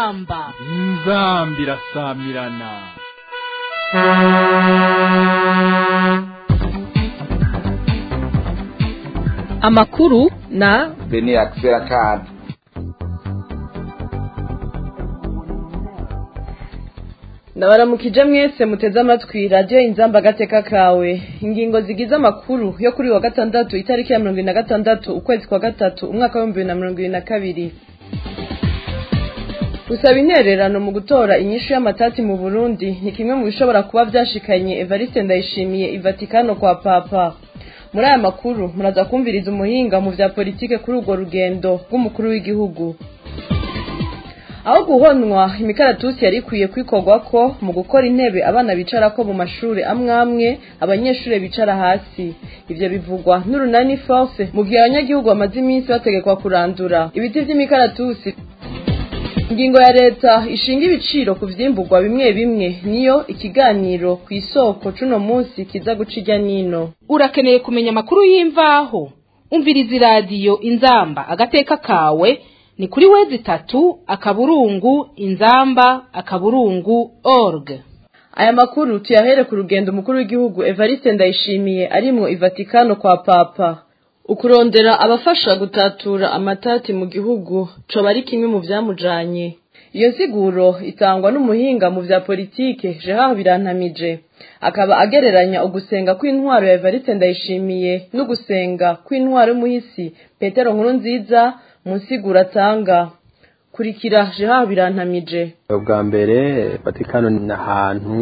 inzamba inzambi irasamirana amakuru na bene akisera kandi ndabaramukije mwese muteze amatwi radiyo inzamba agateka kawe ingingo zigize amakuru yo kuri wa gatandatu itariki ya mirongo irindwi na gatandatu ukwezi kwa gatatu umwaka w'ibihumbi bibiri na mirongo irindwi na kabiri gusaba intererano mu gutora inyishu y'amatati mu burundi ni kimwe mu bishobora kuba byashikanye evariste ndayishimiye ivatikano kwa papa muri aya makuru muraza kumviriza umuhinga mu bya politike kuri urwo rugendo rw'umukuru w'igihugu aho guhonwa imikaratusi yari ikwiye kwikorwa ko mu gukora intebe abana bicara ko mu mashuri amwe amwe abanyeshuri bicara hasi ibyo bivugwa n'urunani force mu gihe abanyagihugu bamaze iminsi bategekwa kurandura ibiti by'imikaratusi ingingo ya leta ishinga ibiciro ku vyimburwa bimwe bimwe niyo ikiganiro ku isoko cuno munsi kiza guca irya nino urakeneye kumenya amakuru y'imvaho umviriza iradiyo inzamba agateka kawe ni kuri wezi itatu akaburungu inzamba akaburungu org aya makuru tuyahere ku rugendo umukuru w'igihugu evariste ndayishimiye arimwo ivatikano kwa papa ukurondera abafasha gutatura amatati mu gihugu coba ari kimwe mu vyamujanye iyo nsiguro itangwa n'umuhinga mu vya politike Gerard Birantamije akaba agereranya ugusenga kw'intwaro ya Evariste Ndayishimiye n'ugusenga kw'intwaro y'umuhisi Petero Nkurunziza mu nsiguro atanga kurikira Gerard Birantamije ubwa mbere Vatikano ni ahantu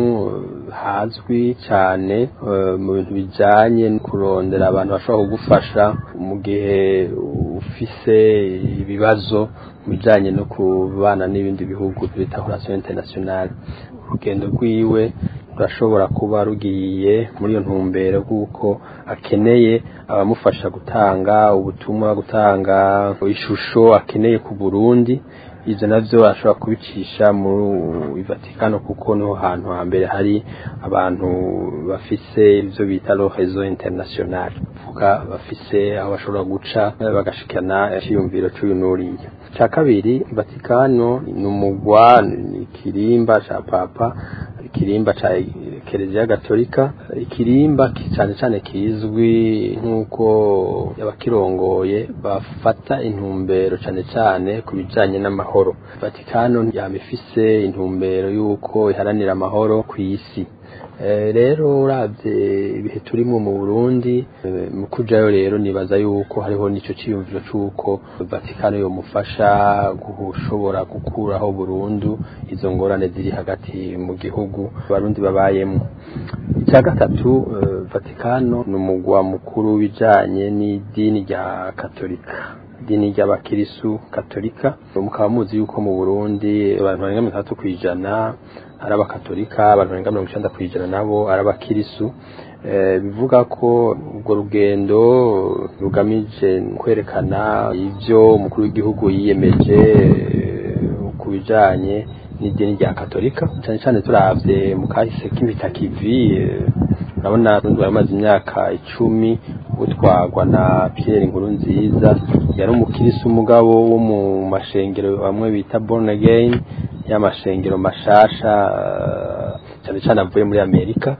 hazwi cyane mu bintu bijyanye no kurondera abantu bashobora kugufasha mu gihe ufise ibibazo mu bijyanye no kubana n'ibindi bihugu bita relation internationale urugendo rwiwe rurashobora kuba rugiye muri iyo ntumbero kuko akeneye abamufasha gutanga ubutumwa gutanga ishusho akeneye ku Burundi ibyo nabyo ashobora kubicisha muri Vatikano kuko niho hantu hambere hari abantu bafise ibyo bita rezo international vuga bafise aho bashobora guca bagashikana icyiyumviro cy'uyu n'uriya cya kabiri Vatikano ni umugwa ni ikirimba cya papa ikirimba cya kereziya gatolika ikirimba cyane cyane kizwi nk'uko abakirongoye bafata intumbero cyane cyane ku bijyanye n'amahoro vatikano yaba ifise intumbero y'uko iharanira amahoro ku isi rero urabye ibihe turimo mu burundi mu kujayo rero nibaza yuko hariho n'icyo cyiyumviro cy'uko vatikano yomufasha gushobora gukuraho burundu izo ngorane ziri hagati mu gihugu abarundi babayemo icya gatatu vatikano ni umugwa mukuru w'ibijyanye n'idini rya katolika idini ry'abakirisu katolika mukaba muzi yuko mu burundi abantu barenga mirongo itandatu ku ijana ari abakatolika abantu barenga mirongo icyenda ku ijana nabo ari abakirisu bivuga ko urwo rugendo rugamije kwerekana ibyo umukuru w'igihugu yiyemeje ku bijyanye n'idini rya katolika cyane cyane turabye mu kahise k'imitakivi urabona abarundi baramaze imyaka icumi utwagwa na Pierre Nkuru nziza yari umukirisi umugabo wo mu mashengero amwe bita born again y'amashengero mashasha cyane cyane avuye muri Amerika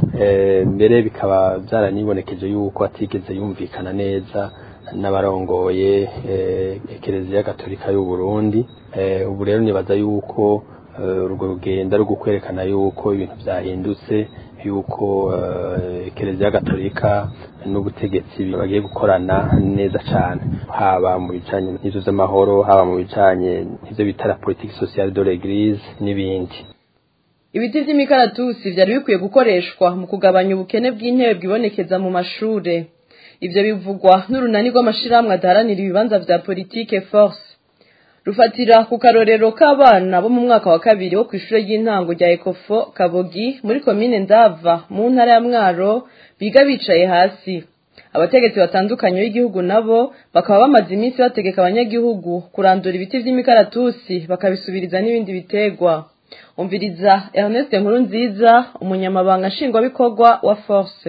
mbere bikaba byaranibonekeje yuko atigeze yumvikana neza n'abarongoye ekereziya gatolika y'u Burundi ubu rero nibaza yuko urwo rugendo ari ukwerekana yuko ibintu byahindutse yuko ekereziya gatolika n'ubutegetsi bagiye gukorana neza cyane haba mu bijyanye n'ibyo z'amahoro haba mu bijyanye n'ibyo bita la politiki sociale de l'église n'ibindi ibiti by'imikaratusi byari bikwiye gukoreshwa mu kugabanya ubukene bw'intebe bwibonekeza mu mashure ibyo bivugwa n'urunani rw'amashyirahamwe adaharanira ibibanza bya politike force rufatira ku karorero k'abana bo mu mwaka wa kabiri wo ku ishuri ry'intango rya ekofo kabogi muri komine ndava mu ntara ya mwaro biga bicaye hasi abategetsi batandukanye b'igihugu nabo bakaba bamaze iminsi bategeka abanyagihugu kurandura ibiti by'imikaratusi bakabisubiriza n'ibindi bitegwa umviriza Ernest nkuru nziza umunyamabanga nshingwabikorwa wa force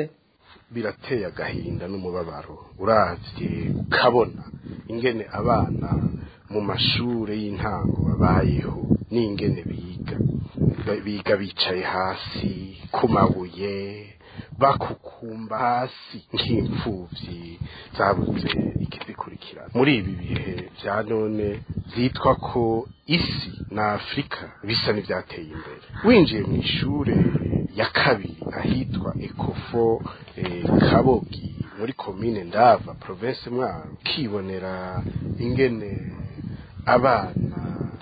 birateye agahinda n'umubabaro uravye ukabona ingene abana mu mashure y'intango babayeho n'ingene biga biga bicaye hasi ku mabuye bakukumba hasi nk'imfuvyi zabuze ikizikurikirana muri ibi bihe vya none vyitwa ko isi na afurika bisa n'ivyateye imbere winjiye mu ishure ya kabiri ahitwa ekofo eh, kabogi muri komine ndava province mwaro ukibonera ingene abana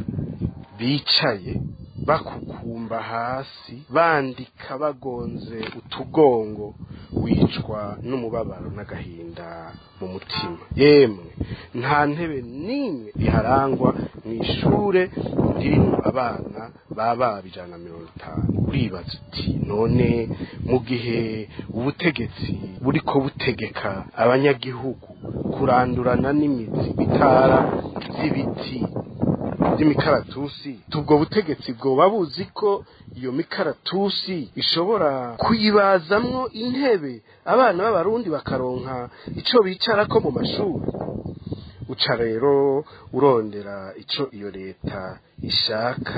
bicaye bakukumba hasi bandika bagonze utugongo wicwa n'umubabaro n'agahinda mu mutima yemwe nta ntebe n'imwe iharangwa mu ishure ririmo abana baba ijana na mirongo itanu uribaza uti none mu gihe ubutegetsi buriko butegeka abanyagihugu kurandurana n'imizi bitara z'ibiti by'imikaratusi ubwo butegetsi bwoba buzi ko iyo mikaratusi ishobora kuyibazamwo intebe abana b'abarundi bakaronka ico bicarako mu mashuri uca rero urondera ico iyo leta ishaka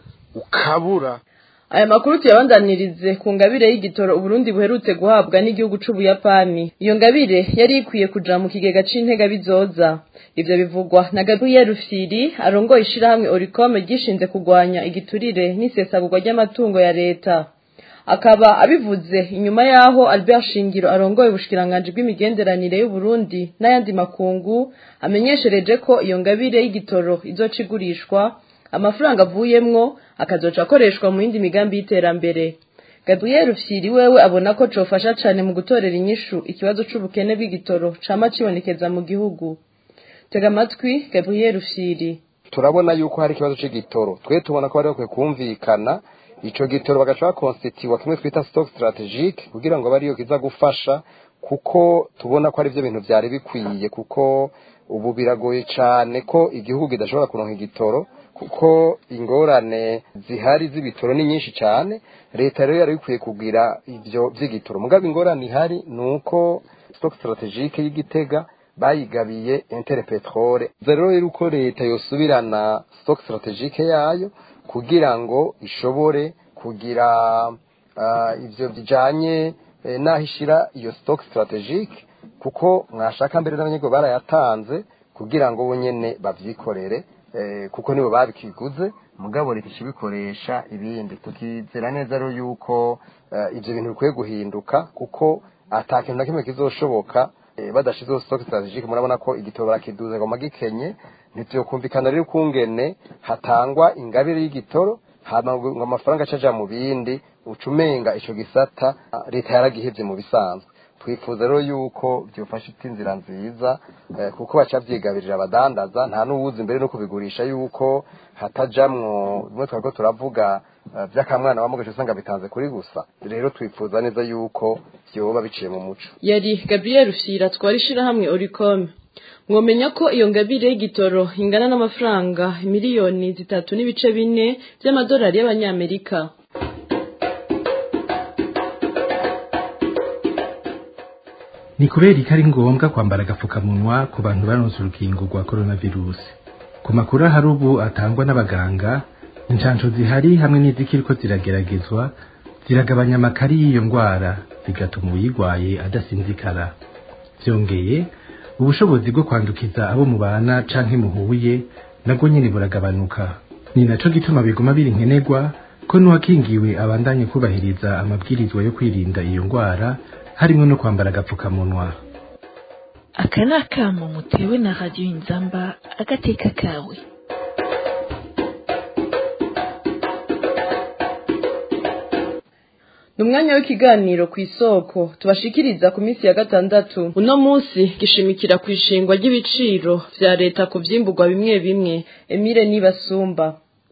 ukabura aya makuru tuyabandanirize ku ngabire y'igitoro uburundi buherutse guhabwa n'igihugu c'ubuyapani iyo ngabire yari ikwiye kuja mu kigega c'intega bizoza ivyo bivugwa na gabriel rufyiri arongoye ishirahamwe oricome ryishinze kugwanya igiturire n'isesagurwa ry'amatungo ya leta akaba abivuze inyuma yaho albert shingiro arongoye ubushikiranganji bw'imigenderanire y'uburundi n'ayandi makungu amenyeshereje ko iyo ngabire y'igitoro izoca igurishwa amafaranga avuyemwo akazoca akoreshwa mu yindi migambi y'iterambere gabriel rufyiri wewe abona ko cofasha cane mu gutorera inyishu ikibazo c'ubukene bw'igitoro cama cibonekeza mu gihugu tega amatwi gabriel rufyiri turabona yuko hari ikibazo c'igitoro twe tubona ko bari bakwiye kumvikana ico gitoro bagaca bakonsitiwa kimwe twita stock strategique kugira ngo bariyo kiza gufasha kuko tubona ko ari byo bintu vyari bikwiye kuko ubu biragoye cane ko igihugu kidashobora kuronka igitoro kuko ingorane zihari z'ibitoro ni nyinshi cyane leta rero yari ikwiye kugira ibyo by'igitoro mugabo ingorane ihari ni uko stock strategique y'igitega bayigabiye intere petrole rero rero uko leta yosubirana stock strategique yayo kugira ngo ishobore kugira ibyo bijanye n'aho ishira iyo stock strategique kuko mwashaka mbere n'abanyego barayatanze kugira ngo bo nyene bavyikorere kuko nibo babikiguze mugabo leta ishibikoresha ibindi tukizera neza rero yuko ibyo bintu bikwiye guhinduka kuko ata kintu na kimwe kizoshoboka badashizeho stock strategique murabona ko igitoro barakiduze ngo magikenye ntityokumvikana rero ukungene hatangwa ingabire y'igitoro hama ngo amafaranga acaja mu bindi ucumenga ico gisata leta yaragihevye mu bisanzwe twifuza rero yuko byofasha inzira nziza kuko baca byigabirira abadandaza nta n'uwuzi imbere no kubigurisha yuko hatajamwo bimwe twariko turavuga by'akamwana bamugaje usanga bitanze kuri gusa rero twifuza neza yuko byoba biciye mu muco yari gabriel rufyira twari ishirahamwe oricome mwomenya ko iyo ngabire y'igitoro ingana n'amafaranga miliyoni zitatu n'ibice bine by'amadolari y'abanyamerika ni kubera ko ari ngombwa kwambara agapfukamunwa ku bantu baronse urukingo rwa coronavirus ku makuru ahari ubu atangwa n'abaganga inshansho zihari hamwe n'izikiriko zirageragezwa ziragabanya amakari y'iyo ndwara zigatuma uyirwaye adasinzikara byongeye ubushobozi bwo kwandukiza abo mubana canke muhuye nabwo nyene buragabanuka ni naco gituma biguma biri nkenerwa ko n'uwakingiwe abandanye kubahiriza amabwirizwa yo kwirinda iyo ndwara harimo no kwambara agapfukamunwa aka ni akamo mutewe na radiyo inzamba agateka kawe ni umwanya w'ikiganiro ku isoko tubashikiriza ku minsi ya gatandatu uno munsi gishimikira ku ishingwa ry'ibiciro vya leta ku vyimburwa bimwe bimwe emile nibasumba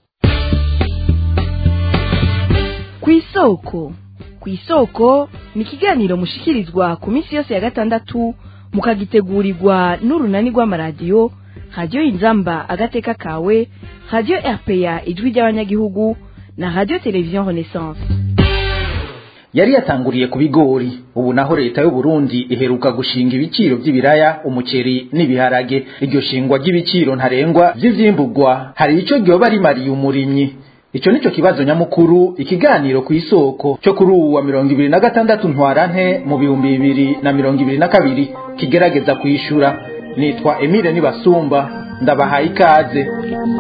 ku isoko ku isoko ni ikiganiro mushikirizwa ku minsi yose ya gatandatu mukagitegurirwa n'urunani rw'amaradiyo radiyo inzamba agateka kawe radiyo rpa ijwi ry'abanyagihugu na radiyo televiziyo renaissance yari yatanguriye ku bigori ubu naho leta y'u Burundi iheruka gushinga ibiciro by'ibiraya umuceri n'ibiharage iryo shingwa ry'ibiciro ntarengwa vy'ivyimburwa hari ico ryoba rimariye umurimyi Ico nico kibazo nyamukuru ikiganiro ku isoko cyo kuri uwa mirongo ibiri na gatandatu ntwarante mu bihumbi bibiri na mirongo ibiri na kabiri kigerageza kwishura nitwa Emile Nibasumba ndabahaye ikaze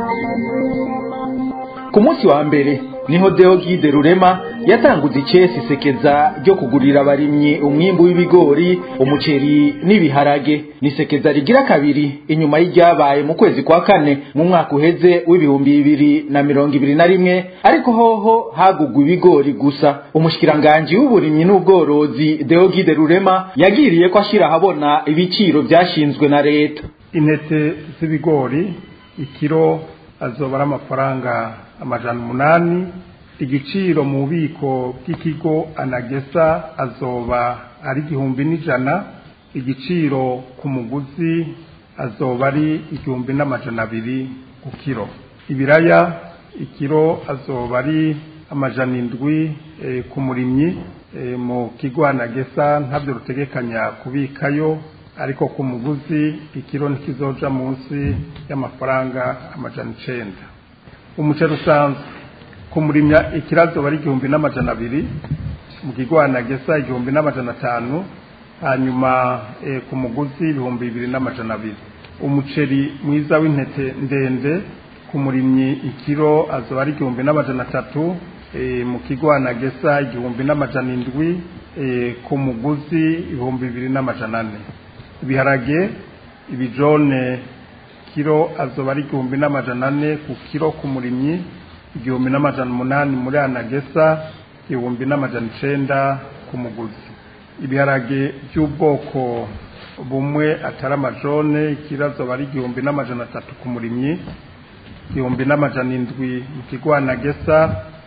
ku munsi wa mbere niho Deogide Rurema yatanguze icesi sekeza ryo kugurira abarimyi umwimbu w'ibigori umuceri n'ibiharage ni sekeza rigira kabiri inyuma y'iryabaye mu kwezi kwa kane mu mwaka uheze w'ibihumbi bibiri na mirongo ibiri na rimwe ariko hoho hagugwa ibigori gusa umushikiranganji w'uburimyi n'ubworozi Deogide Rurema yagiriye ko ashira ahabona ibiciro byashinzwe na leta intete z'ibigori ikiro azoba ari amafaranga amajana umunani igiciro mu bubiko bw'ikigo anagesa azoba ari igihumbi n'ijana igiciro ku muguzi azoba ari igihumbi n'amajana abiri ku kiro ibiraya ikiro azoba ari amajana indwi ku murimyi mu kigo anagesa ntabyo rutegekanya kubikayo ariko ku muguzi ikiro ntikizoja munsi y'amafaranga amajana icenda umuceri usanzwe ku murimya ikirazo bari igihumbi n'amajana abiri mu kigwana gesa igihumbi n'amajana atanu hanyuma ku muguzi ibihumbi bibiri n'amajana abiri umuceri mwiza w'intete ndende ku murimyi ikiro azoba ari igihumbi n'amajana atatu mu kigwana gesa igihumbi n'amajana indwi ku muguzi ibihumbi bibiri n'amajana ane ibiharage ibijone kiro azoba ari igihumbi n'amajana ane ku kiro ku murimyi igihumbi n'amajana umunani muri anagesa igihumbi n'amajana icenda ku muguzi ibiharage by'ubwoko bumwe atari amajone ikiro azoba ari igihumbi n'amajana atatu ku murimyi igihumbi n'amajana indwi mu kigo anagesa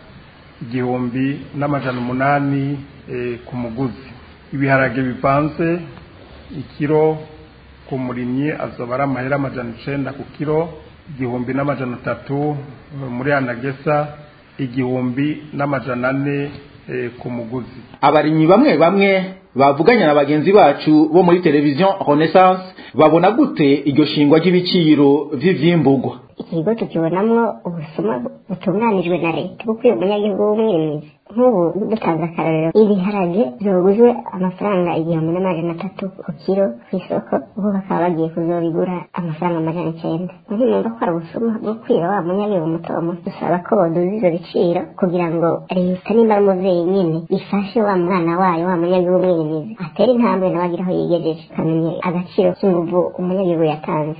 igihumbi n'amajana umunani ku muguzi ibiharage bivanze ikiro ku murimyi azoba ari amahera amajana icenda ku kiro igihumbi n'amajana atatu muri anagesa igihumbi n'amajana ane ku muguzi abarimyi bamwe bamwe bavuganye na bagenzi bacu bo muri televiziyo renaissance babona gute iryo shingwa ry'ibiciro vy'ivyimburwa ikigo tukibonamwo ubusuma butunganijwe na leta kuko uyu munyagihugu w'umwirimizi nk'ubu dutanze akarorero ibiharage vyoguzwe amafaranga igihumbi n'amajana atatu ku kiro ku isoko ubu bakaba bagiye kuzobigura amafaranga amajana icenda ntimwumva ko ari ubusuma bwo kwiba wa munyagihugu muto muto dusaba ko boduza ivyo biciro kugira ngo leta nimba ari umuvyeyi nyene ifashe wa mwana wayo wa munyagihugu w'umwirimizi atere intambwe nawe agira aho yigejeje akamenya agaciro k'inguvu umunyagihugu yatanze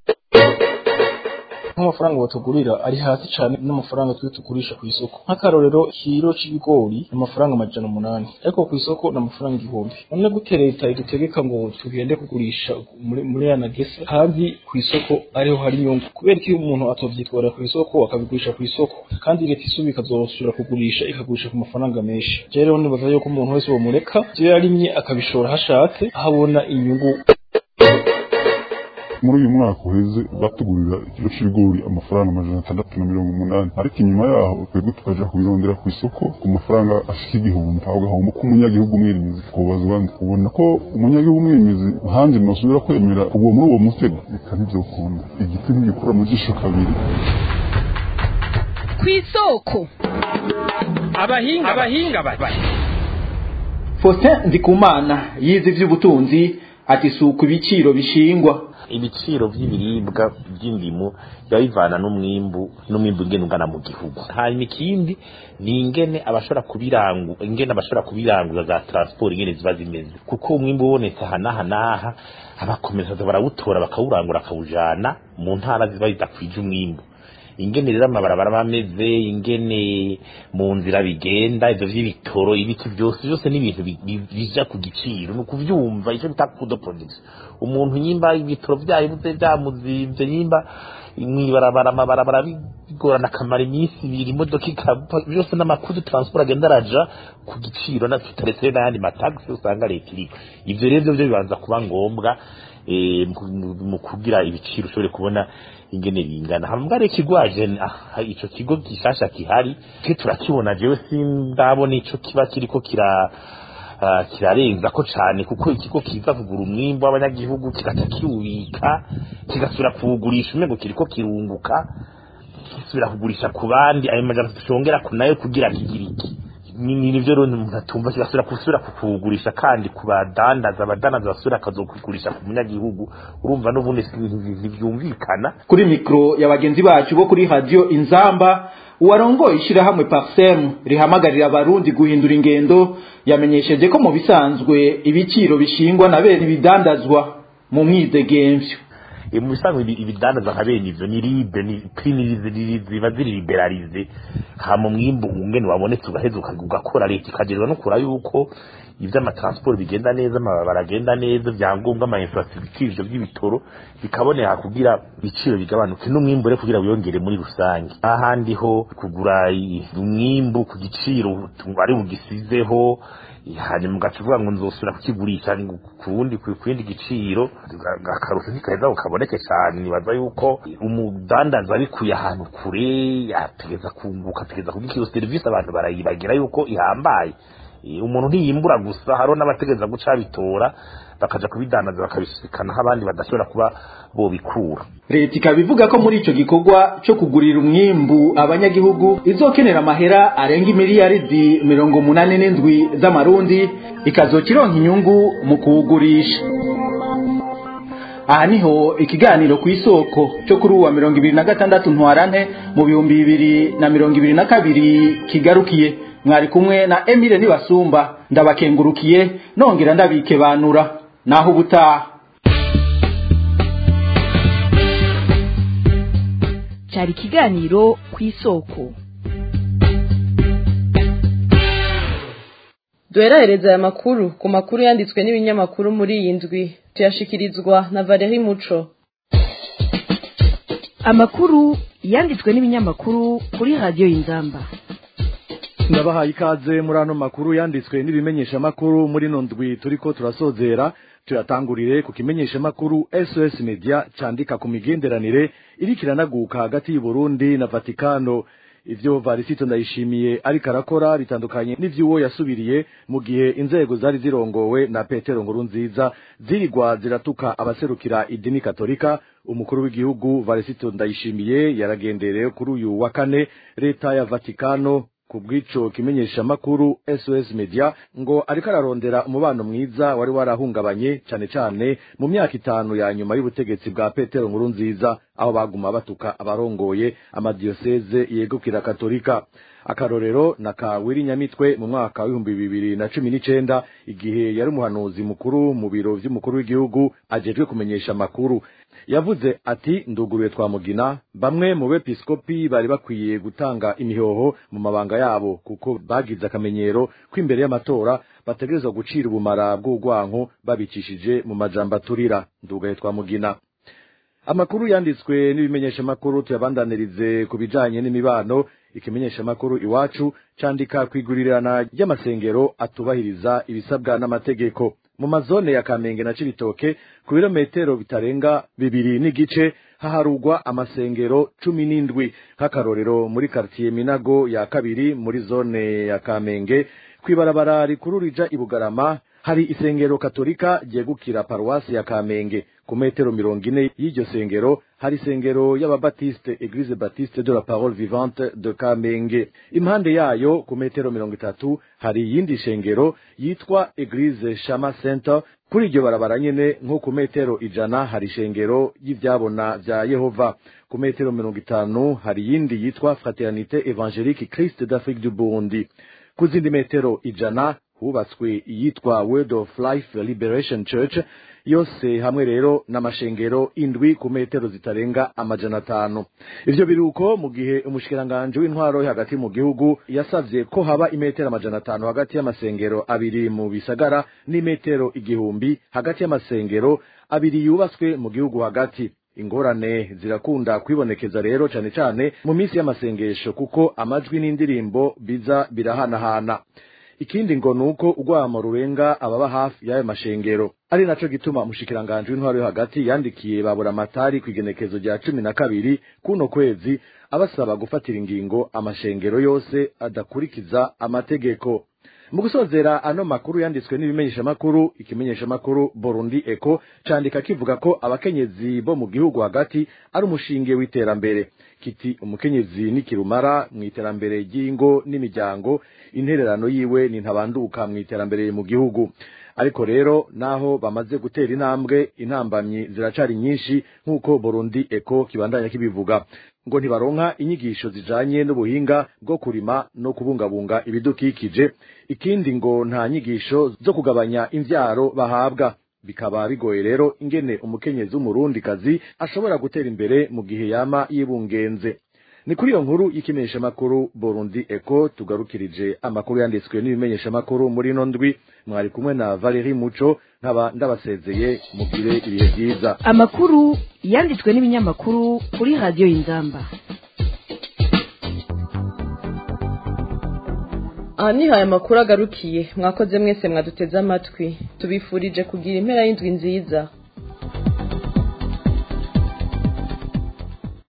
nk'amafaranga batugurira ari hasi cyane n'amafaranga twe tugurisha ku isoko nk'akarorero kiro c'ibigori ni amafaranga amajana umunani ariko ku isoko ni amafaranga igihumbi none gute leta idutegeka ngo tugende kugurisha muri muri ya nagesa kandi ku isoko ariho hari inyungu kubera ko iyo umuntu atovyitwara ku isoko akabigurisha ku isoko kandi leta isubi ikazosubira kugurisha ikagurisha ku mafaranga menshi rero nibaza yuko umuntu wese bomureka ivyo yarimye akabishora hashatse ahabona inyungu muri uyu mwaka uheze batugurira ikiro c'ibigori amafaranga amajana atandatu na mirongo umunani ariko inyuma yaho twebwe tukaja kubirondera ku isoko ku mafaranga ashika igihumbi aho gahombo k'umunyagihugu mwirimizi kubazwa ubona ko umunyagihugu mwirimizi hanze nosubira kwemera kugwa muri uwo mutego reka ntivyokunda igiti ntigikura mu jisho kabiri kw'isoko abahinga abahinga bati Faustin Ndikumana yize ivy'ubutunzi ati suku ibiciro bishingwa ibiciro vy'ibiribwa by'indimu biba bivana n'umwimbu n'umwimbu ingene ungana mu gihugu hanyuma ikindi ni ingene abashobora kubirangu ingene abashobora kubiranguza za transport ingene ziba zimeze kuko umwimbu ubonetse aha n'aha n'aha abakomeza barawutora bakawurangura akawujana mu ntara ziba zidakwije umwimbu ingene rero amabarabara bameze ingene mu nzira bigenda ivyo vy'ibitoro ibiti byose byose ni ibintu bija ku giciro ni ukuvyumva ico bita kudo production umuntu nyimba ibitoro vyayo buze vyamuzimvye nyimba mwibarabara amabarabara bigorana akamara iminsi ibiri imodoka ikava byose n'amakuru transport agenda araja ku giciro na tutaretse n'ayandi matagisi usanga leta iriho ivyo rero byo bibanza kuba ngombwa eh, mu- mu kugira ibiciro ushobore kubona ingene bingana hambwa rero ikigwaje ah, ico kigo gishasha kihari ke turakibona jewe sindabona ico kiba kiriko kira ah, kirarenza ko cane kuko ikigo kiza kugura umwimbo w'abanyagihugu kigaca kiwubika kigasubira kuwugurisha umengo kiriko kirunguka kisubira kugurisha ku bandi ayo majana tushongera ku nayo kugira kigira iki ni ni- nivyo rero umuntu atumva kigasubira kusubira kukugurisha kandi ku badandaza abadandaza basubira akazokugurisha ku munyagihugu urumva n'ubundi si- nti- ntivyumvikana kuri mikro ya bagenzi bacu bo kuri radio inzamba uwarongoye ishirahamwe parsem rihamagarira abarundi guhindura ingendo yamenyesheje ko mu bisanzwe ibiciro bishingwa na bene ibidandazwa mu mwidegemvyo E, mu bisanzwe ibi- ibidandaza nka bene ivyo ni libe ni primirize ziba ziri liberalize hama umwimbu ungene wabonetse ugaheza uka- ugakora leta ikagerwa no kura yuko ivy'amatransport bigenda neza amabara agenda neza vyangombwa ama infrastructure ivyo by'ibitoro bikaboneka kugira ibiciro bigabanuke n'umwimbu rero kugira wiyongere muri rusange ahandi ho kugura i- umwimbu ku giciro tu- ari bugisizeho hanyuma ugaca uvuga ngo nzosubira kukigurisha ngo ku wundi ku kindi giciro ga- akarusho ntikaheza ngo kaboneke cyane nibaza yuko umudandaza abikuye ahantu kure ategeza kunguka ategeza kugira iyo serivisi abantu barayibagira yuko ihambaye Eh, umuntu ntiyimbura gusa hariho n'abategeza guca bitora bakaja kubidandaza bakabisikanaho abandi badashobora kuba bobikura leta ikaba ivuga ko muri ico gikorwa co kugurira umwimbu abanyagihugu izokenera amahera arenga imiliyaridi mirongo munani n'indwi z'amarundi ikazokironka inyungu mu kuwugurisha aha niho ikiganiro ku isoko cyo kuri uwa mirongo ibiri na gatandatu ntwarante mu bihumbi bibiri na mirongo ibiri na kabiri kigarukiye mwari kumwe na emile nibasumba ndabakengurukiye nongera ndabikebanura naho ubutaha cyari ikiganiro ku isoko duherahereza aya makuru ku makuru yanditswe n'ibinyamakuru muri iyi ndwi tuyashikirizwa na valeri muco amakuru yanditswe n'ibinyamakuru kuri radiyo y'inzamba ndabahaye ikaze muri ano makuru yanditswe n'ibimenyeshamakuru muri ino ndwi turiko turasozera tuyatangurire ku kimenyeshamakuru sos media candika ku migenderanire iriko iranaguka hagati y'uburundi na vatikano ivyo varisito ndayishimiye ariko arakora bitandukanye n'ivy'uwo yasubiriye mu gihe inzego zari zirongowe na petero nkuru nziza zirigwa ziratuka abaserukira idini katolika umukuru w'igihugu varisito ndayishimiye yaragendereye kuri uyu wa kane leta ya vatikano ku bw'ico kimenyeshamakuru sos media ngo ariko ararondera umubano mwiza wari warahungabanye cane cane mu myaka itanu ya nyuma y'ubutegetsi bwa petero nkuru nziza aho baguma batuka abarongoye amadiyoseze yegukira katolika akarorero na ka wiri nyamitwe mu mwaka w'ibihumbi bibiri na cumi n'icenda igihe yari umuhanuzi mukuru mu biro vy'umukuru w'igihugu ajejwe kumenyesha amakuru yavuze ati nduguruye twamugina bamwe mu bepiskopi bari bakwiye gutanga imihoho mu mabanga yabo kuko bagize akamenyero ko imbere y'amatora bategerezwa gucira ubumara bw'urwanko babicishije mu majambo aturira ndugaye twamugina amakuru yanditswe n'ibimenyeshamakuru tuyabandanirize ku bijanye n'imibano ikimenyeshamakuru iwacu candika kwigurirana ry'amasengero atubahiriza ibisabwa n'amategeko mu mazone ya kamenge na cibitoke ku birometero bitarenga bibiri n'igice haharugwa amasengero cumi n'indwi nk'akarorero muri kartiye minago ya kabiri muri zone ya kamenge kw'ibarabara rikuru rija i bugarama hari isengero katolika ryegukira paruwasi ya kamenge ku metero mirongo ine y'iryo sengero hari isengero y'ababatiste eglise baptiste de la parole vivante de kamenge impande yayo ku metero mirongo itatu hari iyindi shengero yitwa eglise shama center kuri iryo barabara nyene nko ku metero ijana hari ishengero y'ivyabona vya yehova ku metero mirongo itanu hari iyindi yitwa fraternité évangélique christ d'afrique du burundi ku zindi metero ijana hubatswe iyitwa word of life liberation church yose hamwe rero n'amashengero indwi ku metero zitarenga amajana atanu ivyo biruko mu gihe umushikiranganje w'intwaro yo hagati mu gihugu yasavye ko haba imetero amajana atanu hagati y'amasengero abiri mu bisagara n'imetero igihumbi hagati y'amasengero abiri yubatswe mu gihugu hagati ingorane zirakunda kwibonekeza rero cane cane mu minsi y'amasengesho kuko amajwi n'indirimbo biza birahanahana ikindi ngo nuko urwamo rurenga ababa hafi y'ayo mashengero ari naco gituma umushikiranganji w'intwaro yo hagati yandikiye babura amatari ku igenekezo rya cumi na kabiri kuno kwezi abasaba gufatira ingingo amashengero yose adakurikiza amategeko mu gusozera ano makuru yanditswe n'ibimenyeshamakuru ikimenyeshamakuru Burundi Eco candika kivuga ko abakenyezi bo mu gihugu hagati ari umushinge w'iterambere kiti umukenyezi n'ikirumara mu iterambere ry'ingo n'imiryango intererano yiwe ni ntabanduka mu iterambere mu gihugu ariko rero naho bamaze gutera intambwe intambamyi ziracari nyinshi nk'uko Burundi Eco kibandanya kibivuga ngo ntibaronka inyigisho zijanye n'ubuhinga bwo kurima no kubungabunga ibidukikije ikindi ngo nta nyigisho zo kugabanya imvyaro bahabwa bikaba bigoye rero ingene umukenyezi w'umurundikazi ashobora gutera imbere mu gihe yama yibungenze ni kuri iyo nkuru y'ikimenyeshamakuru Burundi Eco tugarukirije amakuru yanditswe n'ibimenyeshamakuru muri ino ndwi mwari kumwe na Valerie Muco nkaba ndabasezeye mugire ibihe byiza amakuru yanditswe n'ibinyamakuru kuri radiyo y'inzamba aha niho aya makuru agarukiye mwakoze mwese mwaduteze amatwi tubifurije kugira impera y'indwi nziza